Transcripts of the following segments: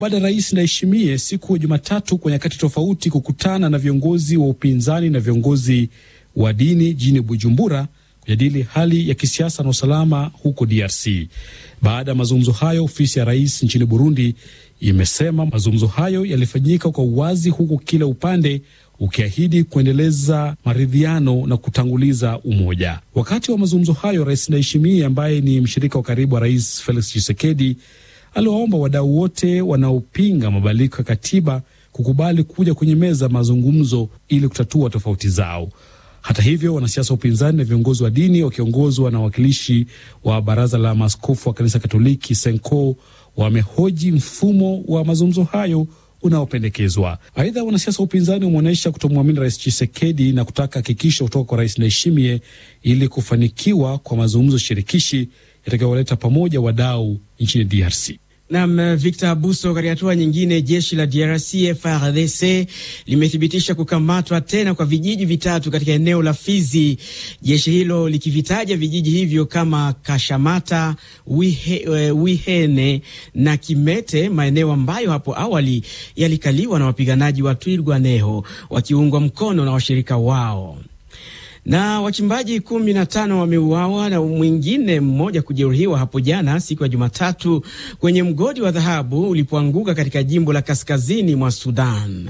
baada ya rais Ndayishimiye siku ya Jumatatu kwa nyakati tofauti kukutana na viongozi wa upinzani na viongozi wa dini jijini Bujumbura kujadili hali ya kisiasa na usalama huko DRC. Baada ya mazungumzo hayo, ofisi ya rais nchini Burundi imesema mazungumzo hayo yalifanyika kwa uwazi, huku kila upande ukiahidi kuendeleza maridhiano na kutanguliza umoja. Wakati wa mazungumzo hayo, rais Ndayishimiye ambaye ni mshirika wa karibu wa rais Felix Tshisekedi aliwaomba wadau wote wanaopinga mabadiliko ya katiba kukubali kuja kwenye meza mazungumzo ili kutatua tofauti zao. Hata hivyo, wanasiasa wa upinzani na viongozi wa dini wakiongozwa na wawakilishi wa baraza la maaskofu wa kanisa Katoliki Senko wamehoji mfumo wa mazungumzo hayo unaopendekezwa. Aidha, wanasiasa wa upinzani wameonyesha kutomwamini rais Chisekedi na kutaka hakikisho kutoka kwa rais Ndayishimiye ili kufanikiwa kwa mazungumzo shirikishi yatakayowaleta pamoja wadau nchini DRC. Nam Victor Abuso. Katika hatua nyingine, jeshi la DRC FARDC limethibitisha kukamatwa tena kwa vijiji vitatu katika eneo la Fizi, jeshi hilo likivitaja vijiji hivyo kama Kashamata, Wihe, Wihene na Kimete, maeneo ambayo hapo awali yalikaliwa na wapiganaji wa Twirwaneho wakiungwa mkono na washirika wao na wachimbaji kumi na tano wameuawa na mwingine mmoja kujeruhiwa hapo jana siku ya Jumatatu kwenye mgodi wa dhahabu ulipoanguka katika jimbo la kaskazini mwa Sudan.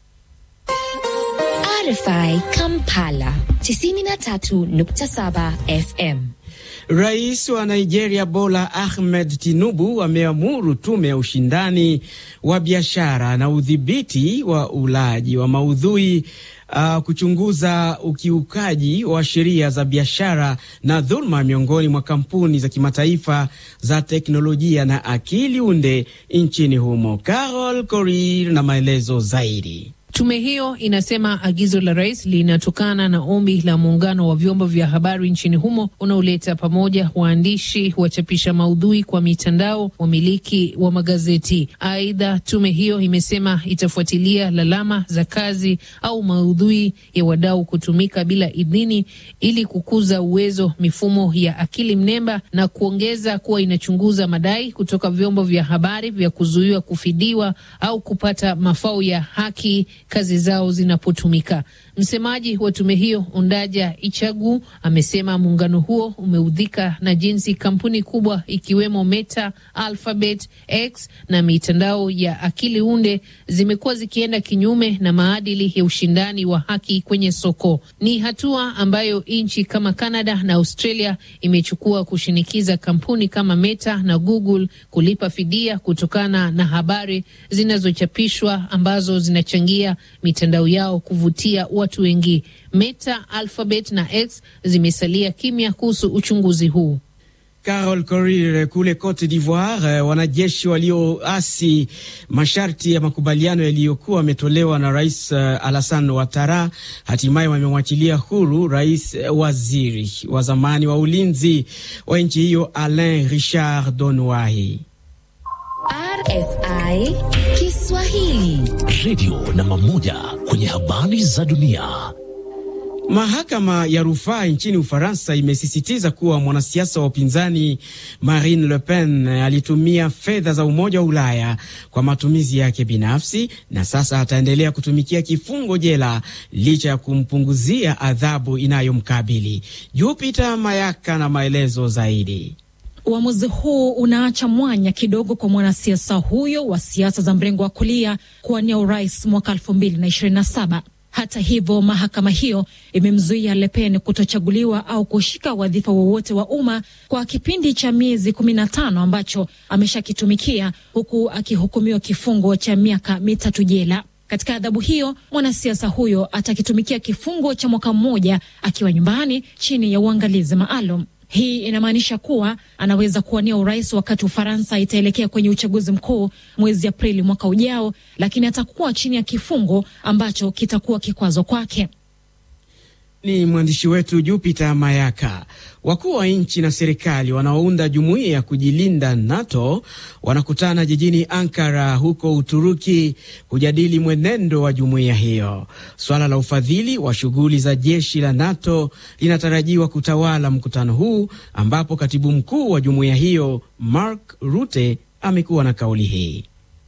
RFI Kampala 93.7 FM. Rais wa Nigeria Bola Ahmed Tinubu ameamuru tume ya ushindani wa biashara na udhibiti wa ulaji wa maudhui Uh, kuchunguza ukiukaji wa sheria za biashara na dhuluma miongoni mwa kampuni za kimataifa za teknolojia na akili unde nchini humo. Carol Korir na maelezo zaidi. Tume hiyo inasema agizo la rais linatokana na ombi la muungano wa vyombo vya habari nchini humo unaoleta pamoja waandishi, wachapisha maudhui kwa mitandao, wamiliki wa magazeti. Aidha, tume hiyo imesema itafuatilia lalama za kazi au maudhui ya wadau kutumika bila idhini ili kukuza uwezo mifumo ya akili mnemba na kuongeza kuwa inachunguza madai kutoka vyombo vya habari vya kuzuiwa kufidiwa au kupata mafao ya haki kazi zao zinapotumika. Msemaji wa tume hiyo Undaja Ichagu amesema muungano huo umeudhika na jinsi kampuni kubwa ikiwemo Meta, Alphabet, X na mitandao ya akili unde zimekuwa zikienda kinyume na maadili ya ushindani wa haki kwenye soko. Ni hatua ambayo nchi kama Canada na Australia imechukua kushinikiza kampuni kama Meta na Google kulipa fidia kutokana na habari zinazochapishwa ambazo zinachangia mitandao yao kuvutia watu wengi. Meta, Alphabet na X zimesalia kimya kuhusu uchunguzi huu. Carol Korir. Kule Cote d'Ivoire, wanajeshi walioasi masharti ya makubaliano yaliyokuwa wametolewa na Rais Alassane Ouattara hatimaye wamemwachilia huru rais waziri wa zamani wa ulinzi wa nchi hiyo Alain Richard Donoahi. RFI Kiswahili, redio namba moja kwenye habari za dunia. Mahakama ya rufaa nchini Ufaransa imesisitiza kuwa mwanasiasa wa upinzani Marine Le Pen alitumia fedha za Umoja wa Ulaya kwa matumizi yake binafsi na sasa ataendelea kutumikia kifungo jela licha ya kumpunguzia adhabu inayomkabili. Jupiter Mayaka na maelezo zaidi. Uamuzi huu unaacha mwanya kidogo kwa mwanasiasa huyo wa siasa za mrengo wa kulia kuwania urais mwaka elfu mbili na ishirini na saba. Hata hivyo, mahakama hiyo imemzuia Le Pen kutochaguliwa au kushika wadhifa wowote wa umma kwa kipindi cha miezi kumi na tano ambacho ameshakitumikia huku akihukumiwa kifungo cha miaka mitatu jela. Katika adhabu hiyo mwanasiasa huyo atakitumikia kifungo cha mwaka mmoja akiwa nyumbani chini ya uangalizi maalum. Hii inamaanisha kuwa anaweza kuwania urais wakati Ufaransa itaelekea kwenye uchaguzi mkuu mwezi Aprili mwaka ujao, lakini atakuwa chini ya kifungo ambacho kitakuwa kikwazo kwake. Ni mwandishi wetu Jupiter Mayaka. Wakuu wa nchi na serikali wanaounda jumuiya ya kujilinda NATO wanakutana jijini Ankara huko Uturuki kujadili mwenendo wa jumuiya hiyo. Swala la ufadhili wa shughuli za jeshi la NATO linatarajiwa kutawala mkutano huu, ambapo katibu mkuu wa jumuiya hiyo Mark Rutte amekuwa na kauli hii.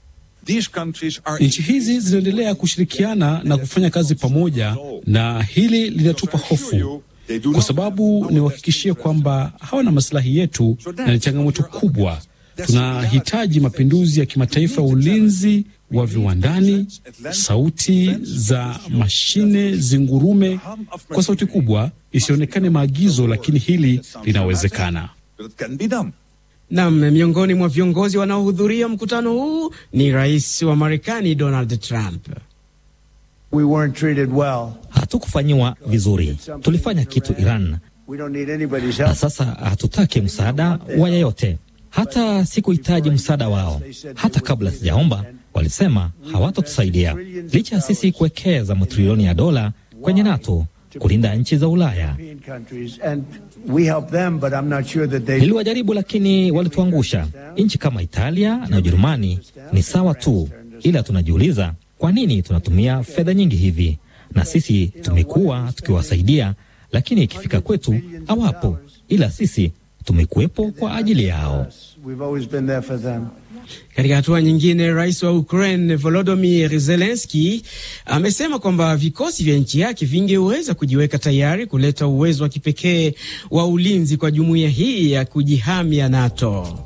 Nchi hizi zinaendelea kushirikiana na kufanya kazi pamoja, na hili linatupa hofu kwa sababu niwahakikishie kwamba hawana masilahi yetu na ni changamoto kubwa. Tunahitaji mapinduzi ya kimataifa ya ulinzi wa viwandani, sauti za mashine zingurume kwa sauti kubwa, isionekane maagizo, lakini hili linawezekana. Nam, miongoni mwa viongozi wanaohudhuria mkutano huu ni rais wa Marekani Donald Trump. We weren't treated well. Hatukufanyiwa vizuri, tulifanya kitu Iran We don't need anybody's na help. sasa hatutaki msaada wa yeyote. Hata sikuhitaji msaada wao. Hata kabla sijaomba, walisema hawatatusaidia, licha ya sisi kuwekeza matrilioni ya dola kwenye NATO kulinda nchi za Ulaya. European countries, and we help them, but I'm not sure that they. Niliwajaribu, lakini walituangusha. Nchi kama Italia na Ujerumani ni sawa tu, ila tunajiuliza kwa nini tunatumia fedha nyingi hivi, na sisi tumekuwa tukiwasaidia, lakini ikifika kwetu hawapo, ila sisi tumekuwepo kwa ajili yao. We've always been there for them. Katika hatua nyingine, rais wa Ukraine Volodymyr Zelensky amesema kwamba vikosi vya nchi yake vingeweza kujiweka tayari kuleta uwezo wa kipekee wa ulinzi kwa jumuiya hii ya kujihami ya NATO.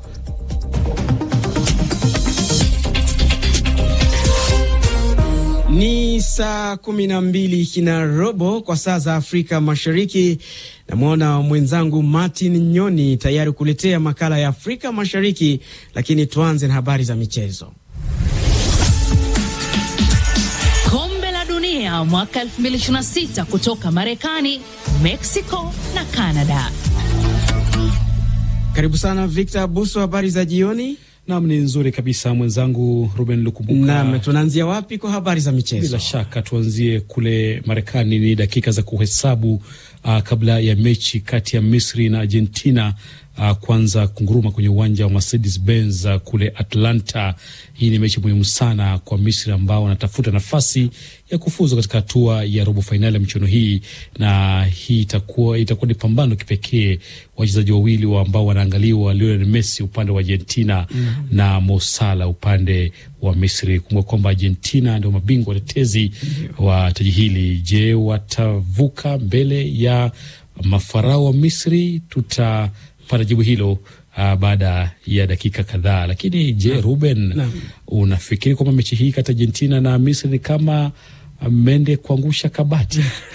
Ni saa kumi na mbili na robo kwa saa za Afrika Mashariki. Namwona mwenzangu Martin Nyoni tayari kuletea makala ya Afrika Mashariki, lakini tuanze na habari za michezo. Kombe la Dunia mwaka 2026 kutoka Marekani, Mexico na Canada. Karibu sana Victor Buso, habari za jioni. Nam, ni nzuri kabisa mwenzangu Ruben Lukumbuka. Nam, tunaanzia wapi kwa habari za michezo? Bila shaka tuanzie kule Marekani. Ni dakika za kuhesabu uh, kabla ya mechi kati ya Misri na Argentina uh, kwanza kunguruma kwenye uwanja wa Mercedes Benz uh, kule Atlanta. Hii ni mechi muhimu sana kwa Misri ambao wanatafuta nafasi ya kufuzu katika hatua ya robo fainali ya michuano hii, na hii itakuwa itakuwa ni pambano kipekee. Wachezaji wawili wa ambao wanaangaliwa, Lionel Messi upande wa Argentina mm -hmm. na Mo Salah upande wa Misri. Kumbuka kwamba Argentina ndio mabingwa watetezi mm -hmm. wa taji hili. Je, watavuka mbele ya mafarao wa Misri? Tutapata jibu hilo Uh, baada ya dakika kadhaa. Lakini je, na, Ruben na, unafikiri kwamba mechi hii kati ya Argentina na Misri ni kama mende kuangusha kabati?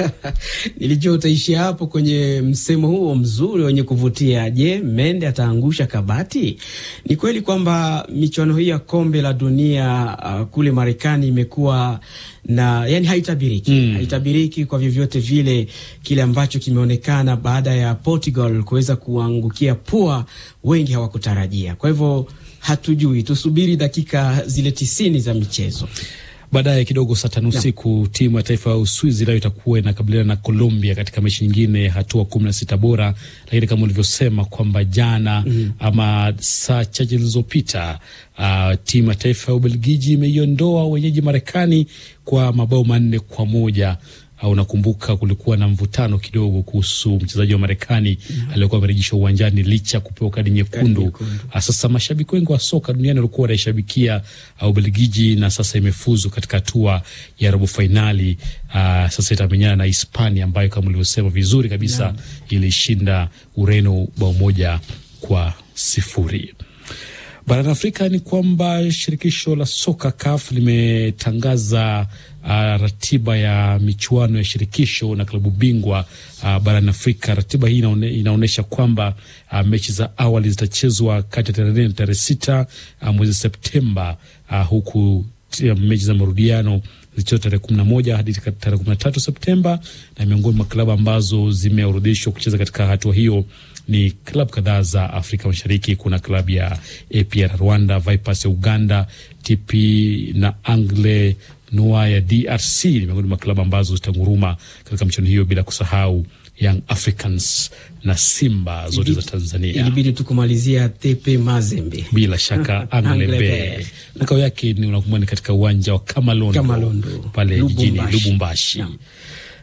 Nilijua utaishia hapo kwenye msemo huo mzuri wenye kuvutia. Je, mende ataangusha kabati? Ni kweli kwamba michuano hii ya kombe la dunia uh, kule Marekani imekuwa na yani haitabiriki mm. haitabiriki kwa vyovyote vile. Kile ambacho kimeonekana baada ya Portugal kuweza kuangukia pua, wengi hawakutarajia. Kwa hivyo hatujui, tusubiri dakika zile tisini za michezo. Baadaye kidogo saa tano usiku timu ya taifa ya Uswizi nayo itakuwa inakabiliana na Colombia katika mechi nyingine ya hatua kumi na sita bora. Lakini kama ulivyosema kwamba jana mm -hmm. ama saa chache zilizopita uh, timu ya taifa ya Ubelgiji imeiondoa wenyeji Marekani kwa mabao manne kwa moja. Uh, unakumbuka kulikuwa na mvutano kidogo kuhusu mchezaji wa Marekani mm -hmm. aliyekuwa amerejeshwa uwanjani licha kupewa kadi nyekundu. Uh, sasa mashabiki wengi wa soka duniani walikuwa wanaishabikia uh, Ubelgiji na sasa imefuzu katika hatua ya robo fainali. Uh, sasa itamenyana na Hispania ambayo kama ulivyosema vizuri kabisa yeah. ilishinda Ureno bao moja kwa sifuri. Barani Afrika ni kwamba shirikisho la soka CAF limetangaza uh, ratiba ya michuano ya shirikisho na klabu bingwa uh, barani Afrika. Ratiba hii inaone, inaonyesha kwamba uh, mechi za awali zitachezwa kati ya tarehe nne na tarehe sita uh, mwezi Septemba uh, huku mechi za marudiano zikichezwa tarehe kumi na moja hadi tarehe kumi na tatu Septemba, na miongoni mwa klabu ambazo zimeorodheshwa kucheza katika hatua hiyo ni klabu kadhaa za Afrika Mashariki. Kuna klabu ya APR Rwanda, Vipers ya Uganda, TP na Angle Noa ya DRC ni miongoni mwa klabu ambazo zitanguruma katika michuano hiyo, bila kusahau Young Africans na Simba zote za Tanzania. Ilibidi tukumalizia Tepe Mazembe, bila shaka Anglebe makao yake ni unakumbuka ni katika uwanja wa Kamalondo, Kamalondo pale jijini Lubumbashi.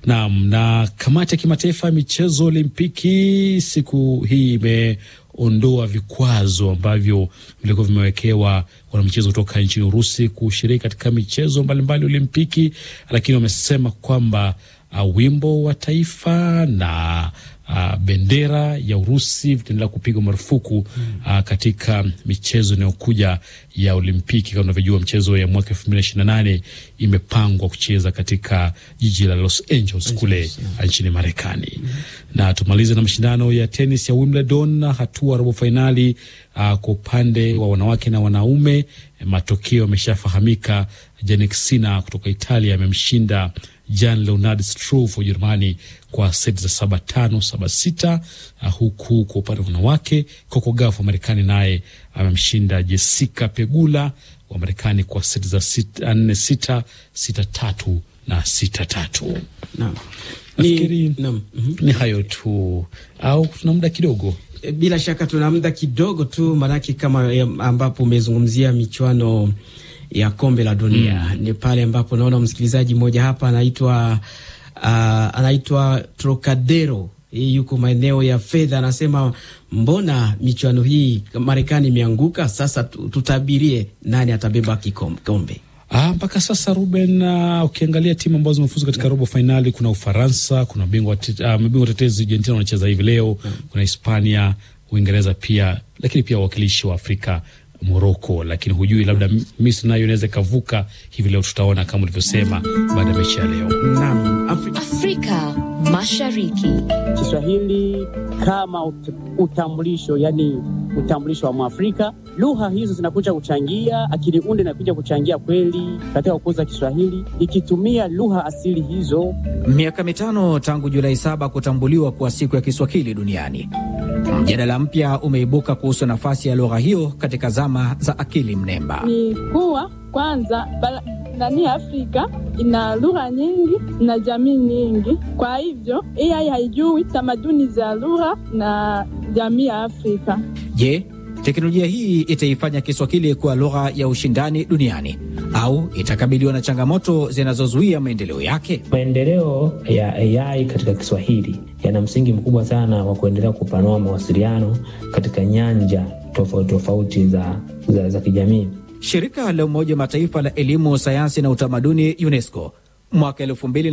Naam, na kamati ya kimataifa ya michezo Olimpiki siku hii imeondoa vikwazo ambavyo vilikuwa vimewekewa wanamichezo kutoka nchini Urusi kushiriki katika michezo mbalimbali Olimpiki, lakini wamesema kwamba uh, wimbo wa taifa na uh, bendera ya Urusi vitaendelea kupigwa marufuku uh, katika michezo inayokuja ya Olimpiki. Kama unavyojua mchezo ya mwaka elfu mbili na ishirini na nane imepangwa kucheza katika jiji la Los Angeles kule nchini Marekani. Na tumalize na mashindano ya tenis ya Wimbledon, hatua robo fainali uh, kwa upande wa wanawake na wanaume. Matokeo yameshafahamika. Jannik Sinner kutoka Italia amemshinda Jan Leonard Struff wa Ujerumani kwa seti za saba tano saba sita. Uh, huku kwa upande wa wanawake Coco Gauff wa Marekani naye amemshinda Jessica Pegula wa Marekani kwa seti za sita, nne sita sita tatu na sita tatu. Naam. Nafikiri Naam. Mhm. ni hayo tu, au tuna muda kidogo? E, Bila shaka tuna muda kidogo tu, maanake kama ya- ambapo umezungumzia michuano ya kombe la dunia ni pale ambapo naona msikilizaji mmoja hapa anaitwa uh, anaitwa Trocadero hii yuko maeneo ya fedha, anasema mbona michuano hii Marekani imeanguka? Sasa tu- tutabirie nani atabeba kikom- kombe. Ah, mpaka sasa Ruben, uh, ukiangalia timu ambazo zimefuzu katika robo fainali kuna Ufaransa, kuna mabingwa tet- ah, mabingwa tetezi Argentina wanacheza hivi leo, kuna Hispania, Uingereza pia, lakini pia wawakilishi wa Afrika Moroko, lakini hujui labda M- Misri nayo inaweza ikavuka hivi leo. Tutaona kama ulivyosema baada ya mechi ya leo. Naam, Afri Afrika Mashariki. Kiswahili kama ut- utambulisho, yani utambulisho wa Mwafrika. Lugha hizo zinakuja kuchangia, akili unde inakuja kuchangia kweli katika kukuza Kiswahili, ikitumia lugha asili hizo. Miaka mitano tangu Julai saba kutambuliwa kuwa siku ya Kiswahili duniani, mjadala mpya umeibuka kuhusu nafasi ya lugha hiyo katika zama za akili mnemba. ni kuwa kwanza bara- ndani ya Afrika ina lugha nyingi na jamii nyingi. Kwa hivyo AI haijui tamaduni za lugha na jamii ya Afrika. Je, teknolojia hii itaifanya Kiswahili kuwa lugha ya ushindani duniani au itakabiliwa na changamoto zinazozuia maendeleo yake? Maendeleo ya AI katika Kiswahili yana msingi mkubwa sana wa kuendelea kupanua mawasiliano katika nyanja tofauti tofauti za, za, za kijamii. Shirika la Umoja wa Mataifa la Elimu, Sayansi na Utamaduni, UNESCO, mwaka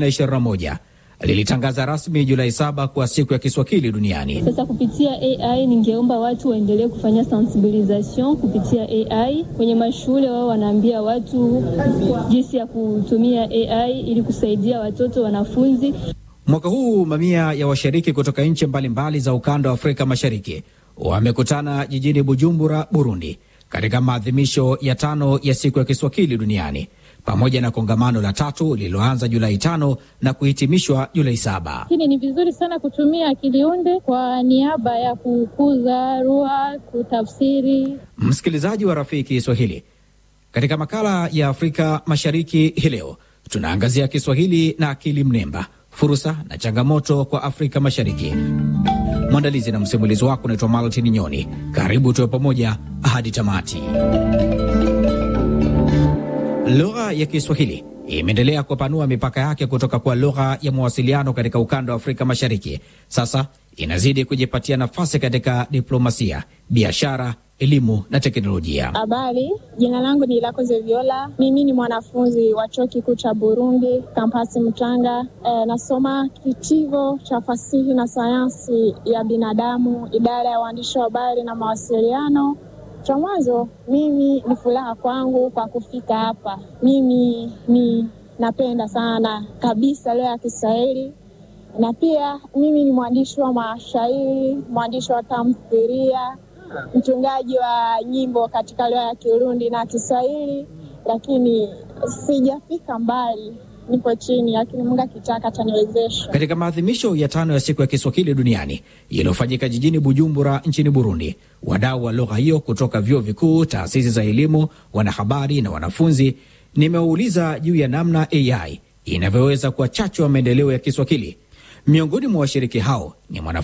2021 lilitangaza rasmi Julai saba kuwa siku ya Kiswahili duniani. Sasa kupitia AI ningeomba watu waendelee kufanya sensibilisation kupitia AI kwenye mashule. Wao wanaambia watu jinsi ya kutumia AI ili kusaidia watoto wanafunzi. Mwaka huu mamia ya washiriki kutoka nchi mbalimbali za ukanda wa Afrika Mashariki wamekutana jijini Bujumbura, Burundi, katika maadhimisho ya tano ya siku ya Kiswahili duniani pamoja na kongamano la tatu lililoanza Julai tano na kuhitimishwa Julai saba. Lakini ni vizuri sana kutumia akili unde kwa niaba ya kukuza lugha, kutafsiri. Msikilizaji wa Rafiki Kiswahili, katika makala ya Afrika Mashariki hii leo tunaangazia Kiswahili na akili mnemba, fursa na changamoto kwa Afrika Mashariki. Mwandalizi na msimulizi wako unaitwa Maltin Nyoni. Karibu tuwe pamoja hadi tamati. Lugha ya Kiswahili imeendelea kupanua mipaka yake kutoka kwa lugha ya mawasiliano katika ukanda wa Afrika Mashariki. Sasa inazidi kujipatia nafasi katika diplomasia, biashara, elimu na teknolojia. Habari, jina langu ni Ilakoze Viola. Mimi ni mwanafunzi wa chuo kikuu cha Burundi, kampasi Mtanga. E, nasoma kitivo cha fasihi na sayansi ya binadamu, idara ya uandishi wa habari na mawasiliano. Cha mwanzo, mimi ni furaha kwangu kwa kufika hapa. Mimi ni napenda sana kabisa lugha ya Kiswahili na pia mimi ni mwandishi wa mashairi, mwandishi wa tamthilia, mtungaji wa nyimbo katika lugha ya Kirundi na Kiswahili, lakini sijafika mbali, nipo chini, lakini Mungu akitaka ataniwezesha. Katika maadhimisho ya tano ya siku ya Kiswahili duniani yaliyofanyika jijini Bujumbura nchini Burundi, wadau wa lugha hiyo kutoka vyuo vikuu, taasisi za elimu, wanahabari na wanafunzi, nimewauliza juu ya namna AI inavyoweza kuwa chachu ya maendeleo ya Kiswahili. Miongoni mwa washiriki hao ni mwana